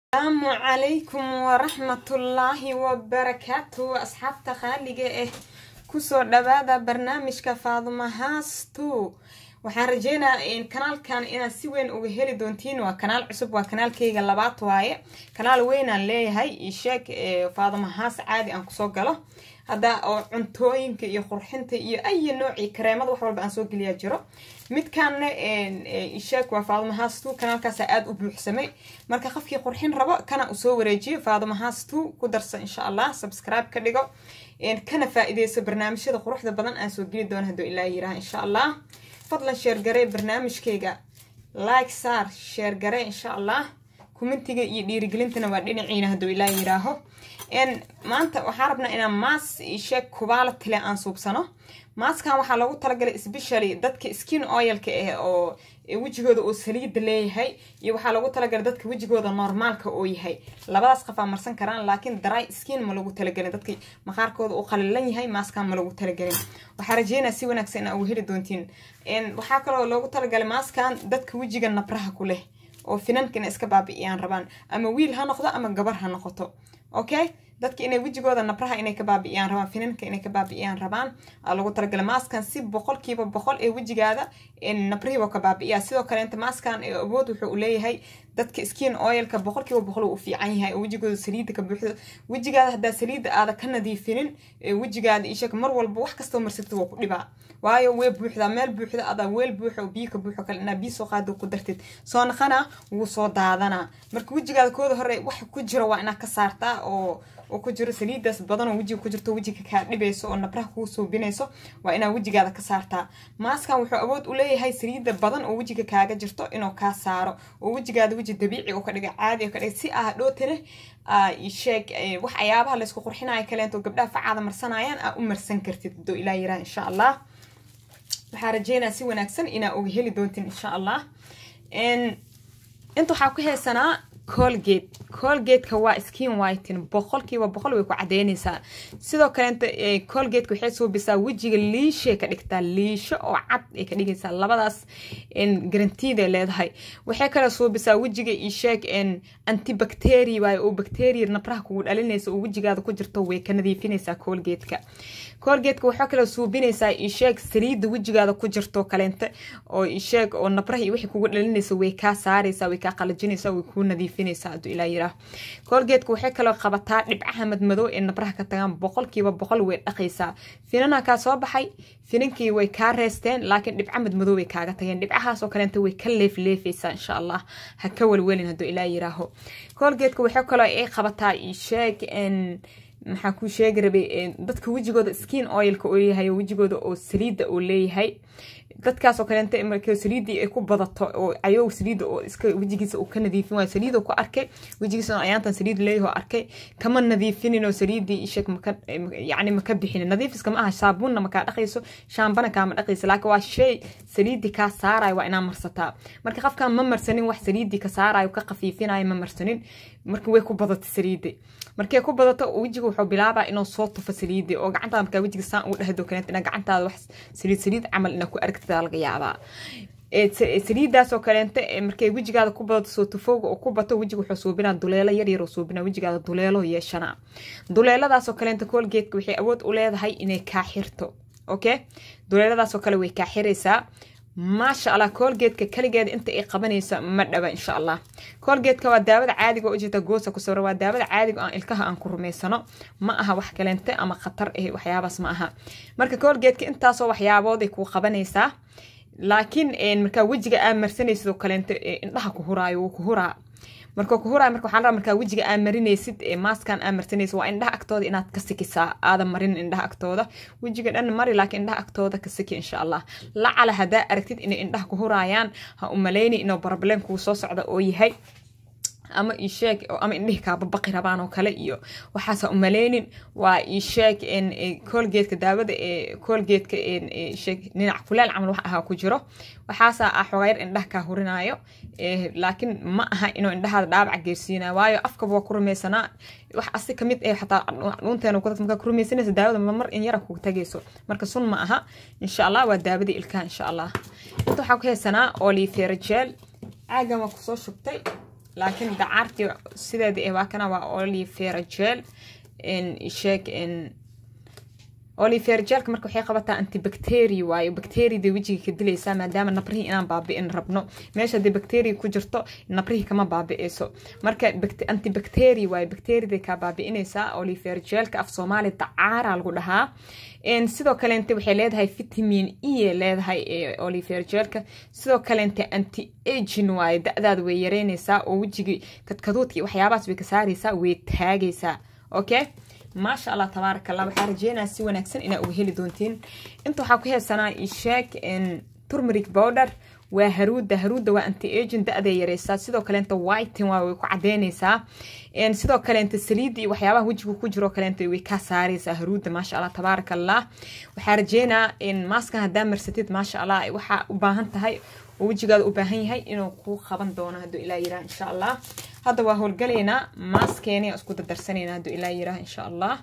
asalaamu calaykum waraxmatullaahi wabarakaatu asxaabta qaaliga ah kusoo dhawaada barnaamijka faadumo haastu waxaan rajeynayaa kanaalkan inaad si weyn uga heli doontiin waa kanaal cusub waa kanaalkeyga labaad waaye kanaal weynaan leeyahay isheeg faadumo haas caadi aan kusoo galo hadda oo cuntooyinka iyo qurxinta iyo ayi noocii kareemada wax walba aan soo geliyaa jiro midkaanna isheeg waa faadumo haastu kanaalkaasa aada u buuxsamay marka qofkii qurxin rabo kana usoo wareejiyo faadumo haastu ku darsa insha allah subscribe ka dhigo kana faa-ideyso barnaamijyada quruxda badan aan soo geli doono hadduu ilaa yiraha insha allah fadlan sheergarey barnaamijkeyga like saar sheergarey insha allah kumentiga iyo dhiirigelintana waa dhinaciina hadduu ilaa yiraaho maanta waxaa rabnaa inaan maas sheeg kubaala tile aan suubsano maaskan waxaa loogu talagalay specially dadka skin oilka ah oo wejigooda oo saliida leeyahay iyo waxaa loogu talagalay dadka wejigooda normaalka oo yahay labadaas qafaa marsan karaan laakiin dry skin ma lagu talagelin dadka maqaarkooda uu qalilan yahay maaskan ma lagu talagelin waxaa rajeynaa si wanaagsan inaa uga heli doontiin waxaa kaloo loogu talagalay maaskan dadka wejiga nabraha ku leh oo finanka inay iska baabi'iyaan rabaan ama wiil ha noqdo ama gabar ha noqoto okay dadka inay wejigooda nabraha inay ka baabi'iyaan rabaan finanka inay ka baabi'iyaan rabaan aa lagu talagalay maaskan si boqolkiiba boqol ee wejigaada nabrihiiba ka baabi'iyaa sidoo kale inta maaskan awood wuxuu leeyahay dadka skin oilka boqolkiiba boqol uu fiican yahay oo wejigooda saliida ka buuxdo wejigaada haddaa saliida aada ka nadiifinin wejigaada ishaka mar walba wax kastoo marsatid waa ku dhibaa waayo way buuxdaa meel buuxda adaa weel buuxa oo biyo ka buuxo kale inaa biyo soo qaado ku dartid soo naqana wuu soo daadanaa marka wejigaada kooda hore wax ku jiro waa inaad ka saartaa oo oo ku jiro saliidaas badan oo wejiga ku jirto wejiga kaa dhibayso oo nabraha kuu suubinayso waa inaad wejigaada ka saartaa maaskan wuxuu awood u leeyahay saliida badan oo wejiga kaaga jirto inuu kaa saaro oo wejigaada weji dabiici oo ka dhiga caadi oo ka dhiga si ah dhootane sheeg wax ayaabaha laysku qurxinayo kaleento gabdhaha facaada marsanayaan aa u marsan kartid haduu ilaa yiraa insha allah waxaa rajeynaa si wanaagsan inaa uga heli doontin insha allah inta waxaa ku heesanaa colgate colgateka waa skin whiten boqolkiiba boqol way ku cadeyneysaa sidoo kaleenta colgateka waxay suubisaa wejiga liishay ka dhigtaa liisho oo cad ay ka dhigaysaa labadaas garantiida leedahay waxay kale suubisaa wejiga isheeg antibacteria waayo oo bacteria nabraha kugu dhalinaysa oo wejigaada ku jirto way ka nadiifinaysaa colgateka colgateka waxaa kale suubinaysaa isheeg saliida wejigaada ku jirto kaleenta oo isheeg oo nabraha iyo wixii kugu dhalinaysa way kaa saaraysaa way kaa qalajinaysaa way kuu nadiifinaysaa haduu ilaa yiraa colgateka waxay kaloo qabataa dhibcaha madmadow ee nabraha ka tagaan boqolkiiba boqol way dhaqaysaa finanaa kaa soo baxay finankii way kaa reesteen laakiin dhibca madmadow way kaaga tageen dhibcahaas oo kaleenta way ka leefleefaysaa insha allah ha ka welwelin haduu ilaa yiraaho colgateka waxay kaloo ay qabataa isheeg maxaa kuu sheegi rabay dadka wejigooda skin oilka oo yahay wejigooda oo saliida oo leeyahay dadkaasoo kaleenta marka saliidii ay ku badato oo cayow saliida oo iska wejigiisa uu ka nadiifin waayo saliidoo ku arkay wejigiisa ayaantan saliid leeyahoo arkay kama nadiifinin oo saliidii isheg maka yacni maka bixinin nadiifiska ma aha saabuunna makaa dhaqayso shaambana kaama dhaqayso laakiin waa shay saliidii kaa saarayo waa inaa marsataa marka qofkaan ma marsanin wax saliidii ka saarayo ka qafiifinayo ma marsanin marka way ku badata saliidii markay ku badato wejiga wuxuu bilaabaa inuu soo tufo saliidii oo gacantaada markaa wejiga saan ugu dhehdo kaleenta inaa gacantaada wax saliid saliid camal inaa ku aragtida laga yaabaa saliidaas oo kaleenta markay wejigaada ku badato soo tufooga oo ku bato wejiga wuxuu suubinaa duleelo yar yar oo suubinaa wejigaada duleelo yeeshanaa duleeladaasoo kaleenta colgateka waxay awood u leedahay inay kaa xirto okay duleeladaasoo kale way kaa xiraysaa maasha allah colgateka kaligeeda inta ay qabanayso ma dhaba insha allah colgateka waa daawada caadiga oo ujeeta goosa ku sawira waa daawada caadiga aan ilkaha aan ku rumaysano ma aha wax kaleente ama khatar ah waxyaabaas ma aha marka colgateka intaasoo waxyaabood ay kuu qabanaysaa laakiin markaa wejiga aa marsanaysid oo kaleente indhaha ku huraayo wuu ku huraa marka ku huraay marka waxaan rabaa markaa wejiga aa marinaysid maaskan aa marsanaysid waa indhaha agtooda inaad ka sikisaa aadan marin indhaha agtooda wejiga dhan mari laakiin indhaha agtooda ka siki insha allah lacala haddaa aragtid inay indhaha ku huraayaan ha u malayni inuu problem kuu soo socda oo yahay ama isheeg ama indhihii kaababaqi rabaan oo kale iyo waxaasa umaleynin waa isheeg colgateka daawada ee colgateka sheeg dhinac kuleel camal wax ahaa ku jiro waxaasa ah xogayar indhaha kaa hurinaayo laakiin ma aha inuu indhahaada dhaawaca geersiinayo waayo afkaba waa ku rumaysanaa wax asi kamid eh xataa dhuunteena kudad markaa ku rumaysanaysa daawada mamar in yara kuga tagayso marka sun ma aha insha allah waa daawadii ilkaha insha allah inta waxaa ku haysanaa olivera gel caagan waa kusoo shubtay laakiin dacaartii sideeda eh waa kana waa olivera gel sheeg oliver jelka marka waxay qabataa antibacteria waayo bacteriada wejiga ka dilaysaa maadaama nabrihii inaan baabi'in rabno meesha hadii bacteria ku jirto nabrihii kama baabi'ayso marka antibacteria waayo bacteriada kaa baabi'inaysaa oliver jelka af soomaali dacaara lagu dhahaa sidoo kaleente waxay leedahay vitamin e leedahay oliver jelka sidoo kaleente anti agin waayo da-daada way yareynaysaa oo wejigii kadkaduudka waxyaabahaas way ka saaraysaa way taagaysaa okay maasha allah tabaaraka allah waxaa rajeynaya si wanaagsan inaa uga heli doontiin inta waxaa ku heesanaa isheeg turmeric powder waa haruuda haruuda waa anti agent da-day yareysaa sidoo kaleenta whiten waa way ku cadeynaysaa sidoo kaleenta saliida iyo waxyaabaha wejiga ku jiro kaleenta way kaa saaraysaa haruuda maasha allah tabaaraka allah waxaa rajeynaa maaskan haddaa marsatid maasha allah waxaa u baahan tahay oo wejigaada u baahan yahay inuu kuu qaban doono hadduu ilaa yiraa insha allah hadda waa howlgalaynaa maaskeeni isku dardarsanaynaa hadduu ilaa yiraa insha allah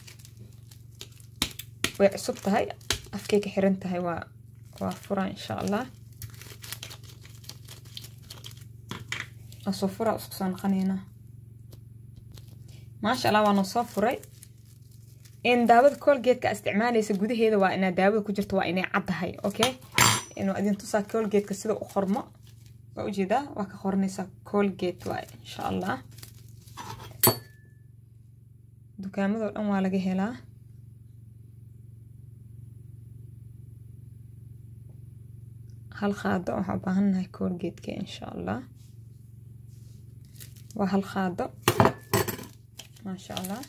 way cusub tahay afkay ka xiran tahay waa waa fura insha allah asoo fura isku soo noqonaynaa maasha allah waa noo soo furay in daawada colgeedka isticmaalaysa gudaheeda waa inaa daawada ku jirto waa inay caddahay okay inuu idin tusaa colgeedka sida u qormo waa ujeedaa waa ka qoranaysaa colgate waay insha allah dukaamadoo dhan waa laga helaa hal qaado waxaa u baahannahay colgateka insha allah waa hal qaado maasha allah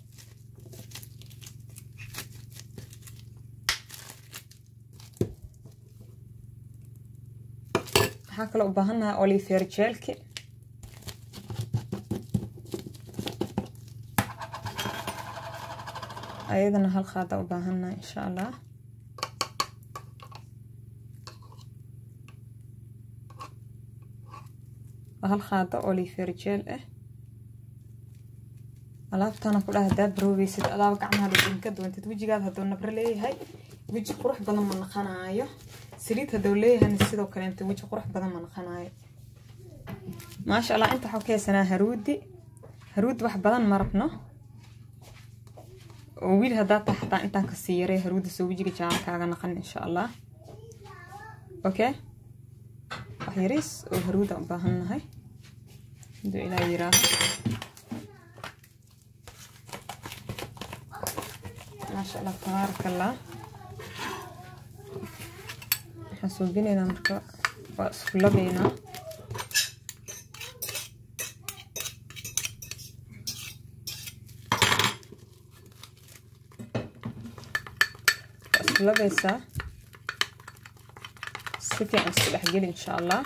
waxaa kaloo u baahannahay oliver jelki ayadana hal qaada u baahannahay insha allah waa hal qaado oliver jel ah alaabtana ku dhah haddaad baroobeysid adaaba gacmaha dhudhinka doontid wejigaada hadduu nabro leeyahay weji qurux badan ma naqanaayo saliid hadduu leeyahayna sidoo kaleenta weji qurux badan ma naqanaayo maasha allah inta waxaa ka haysanaa haruudi haruudi wax badan ma rabno oo wiil haddaa tahay xataa intaan kasii yaray haruudi soo wejiga jaala kaaga naqan insha allah okay wax yariis oo haruuda u baahan nahay haduu ilaa yiraaho maasha allah tabaaraka allah waxaan suubinaynaa marka waa isku labaynaa waa isku labaysaa si fiican isku dhexgeli insha allah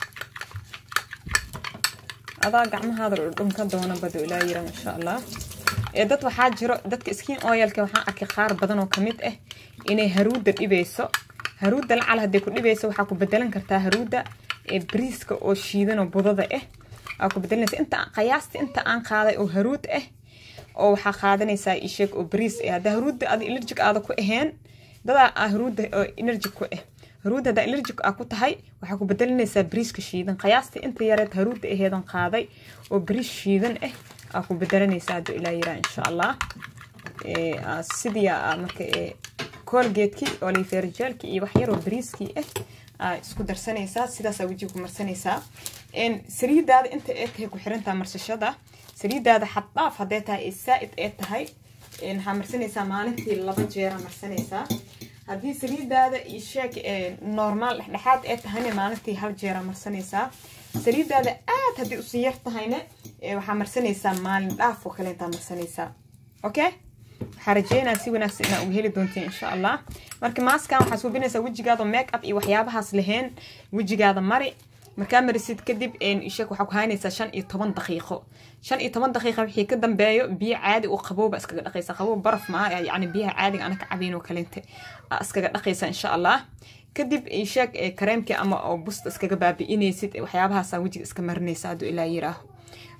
adaa gacmahaada dhudhunka doona badu ilaa yiraa insha allah ee dad waxaa jiro dadka skin oilka waxaan arkay qaar badan oo kamid ah inay haruuda dhibayso haruuda lacal hadday ku dhibayso waxaa ku bedelan kartaa haruuda ee bariiska oo shiidan oo budada ah aa ku bedelanaysa inta qiyaasta inta aan qaaday oo haruud ah oo waxaa qaadanaysaa isheeg oo bariis ah hadda haruuda ada allergic aada ku ahayn dadaa ah haruuda oo energy ku ah haruuda haddaa allergic aa ku tahay waxaa ku bedelanaysaa bariiska shiidan qiyaasta inta yareed haruuda aheedan qaaday oo bariis shiidan ah aa ku bedelanaysaa hadduu ilaa yiraa insha allah sidii marka colgatekii olivergelki iyo waxyaroo bariiskii ah aa isku darsanaysaa sidaasaa wejiga ku marsanaysaa saliidaada inta ee tahay ku xirantaa marsashada saliidaada xaddhaaf hadday tahay ee saa-id ee tahay waxaa marsanaysaa maalintii laba jeera marsanaysaa haddii saliidaada iyo sheeg normaal dhexdhexaad ee tahayna maalintii hal jeera marsanaysaa saliidaada aad haddii usii yar tahayna waxaa marsanaysaa maalin dhaaf oo kale intaa marsanaysaa okay waxaa rajeynaa si wanaagsan inaa uga heli doontiin insha allah marka maaskan waxaa suubinaysaa wejigaada make up iyo waxyaabahaas lahayn wejigaada mari markaa marisid kadib sheeg waxaa ku haynaysaa shan iyo toban daqiiqo shan iyo toban daqiiqa wixii ka dambeeyo biyo caadi oo qabowba iskaga dhaqaysa qabow baraf maa yacni biyaha caadiga ana ka cabayn oo kalente iskaga dhaqaysa insha allah kadib sheeg kareemkii ama oo busta iskaga baabi'inaysid waxyaabahaasa wejiga iska marinaysa hadduu ilaa yiraaho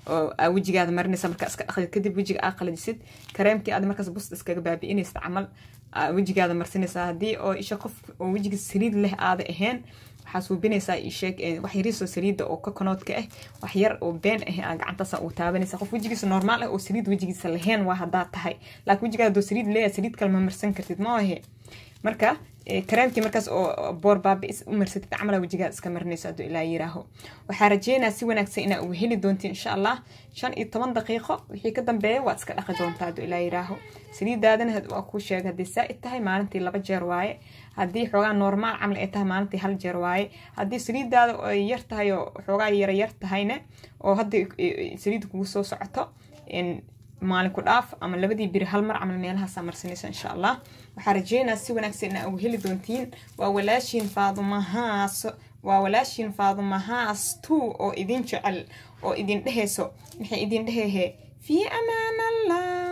oo aa wejigaada marinaysa markaa iska dhaqdid kadib wejiga aa qalajisid kareemkii aad markaas bust iskaga baabi'inaysa camal wejigaada marsinaysaa haddii oo isha qof oo wejiga saliid leh aada ahayn waxaa suubinaysaa isheeg wax yariisoo saliida oo kokonoodka ah wax yar oo been ah aa gacantaasa uu taabanaysa qof wejigiisa normaal ah oo saliid wejigiisa lahayn waa haddaa tahay laakiin wejigaada doo saliid leeyahay saliid kale ma marsan kartid ma ahe marka kareemkii markaas oo boor baabi'is u marsatid camala wejigaada iska marinayso hadduu ilaa yiraaho waxaa rajeynaa si wanaagsan inaa uga heli doontiin insha allah shan iyo toban daqiiqo wixii ka dambeeya waad iska dhaqi doontaa hadduu ilaa yiraaho saliidaadana waa kuu sheegay haddii saa'id tahay maalintii laba jeer waaye haddii xoogaa normaal camal ay tahay maalintii hal jeer waaye haddii saliidaada ay yar tahay oo xoogaa yara yar tahayna oo haddii saliidda kugu soo socoto maalin ku dhaaf ama labadii biri hal mar camal meelahaasaa marsanaysa insha allah waxaa rajeynaa si wanaagsan inaa ugu heli doontiin waa walaashiin faadumahaas waa walaashiin faadumahaas two oo idin jecel oo idin dhehayso maxay idin dhehehe fii amaan allah